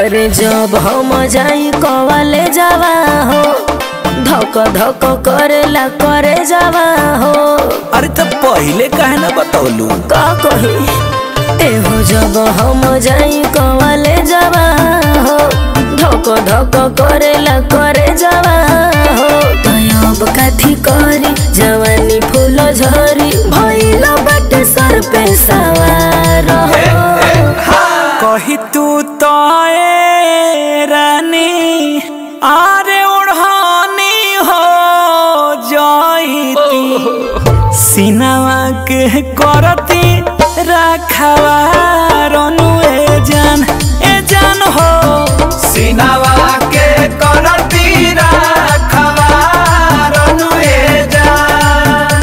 अरे जब हम जाई कवाले जावा हो धक धक करेला करे जावा हो अरे तब पहले काहे ना बतौलू का कही एहो जब हम जाई कवाले जावा हो धक धक करेला करे जावा हो तयब काथी करी जवानी फूल झरी भइल बाटे सर पे सवार हो कही तू तो ए रानी आरे ओढ़ानी हो जाईती सिनावा के करती रखवा रनु ए जान ए जान हो सिनवा के करती राखवा रनु ए जान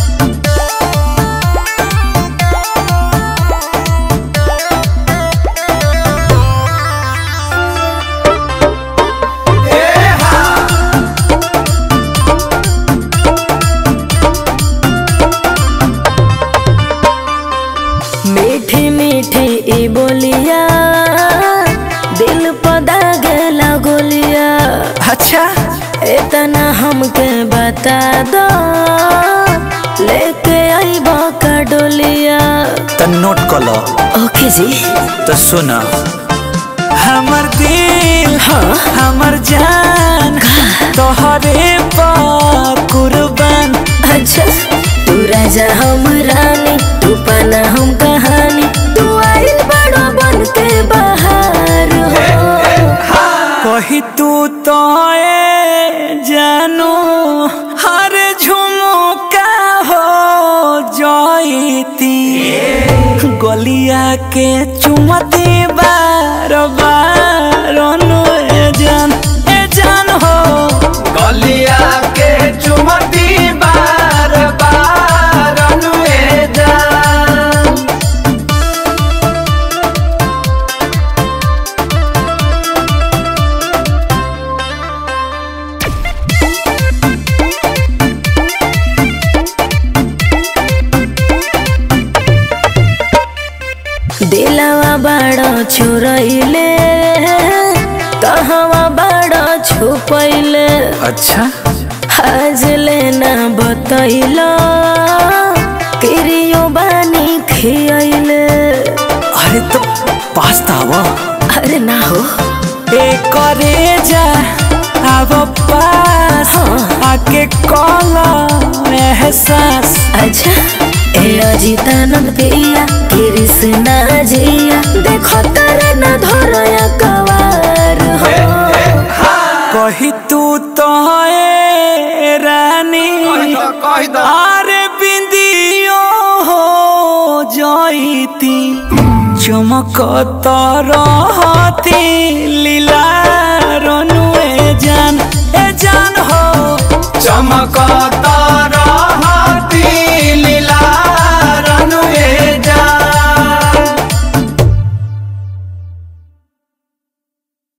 मीठी मीठी ई बोलिया दिल पदा गेला गोलिया अच्छा इतना हमके बता दो लेके आई का डोलिया तो नोट कर लो ओके जी तो सुना हमर दिल हाँ हमर जान तोहरे पा कुर्बान अच्छा तू राजा हम रानी तू पाना हम कहानी तू आइल बड़ो बन के बाहर हो कही तू तो ए जानू हर झुमुका हो जाईती गलिया के चुमती बार बार अनु ए जान ए जान हो गलिया के चुमती बार बार रनु ए जान दिलवा बड़ा छुरैले कहवा बड़ा छुपैले अच्छा आज लेना बतैला किरियो बानी खियैले अरे तो पास्ता वो अरे ना हो ए करे जा अब पास आके कॉला एहसास अच्छा ए अजितानंद पिया कृष्णा जिया देखो तारे न धरया कवार हो कही तू तो ए रानी कही दो अरे बिंदियो हो जाईती चमकत रहती लीला रनु ए जान ए जान हो चमकत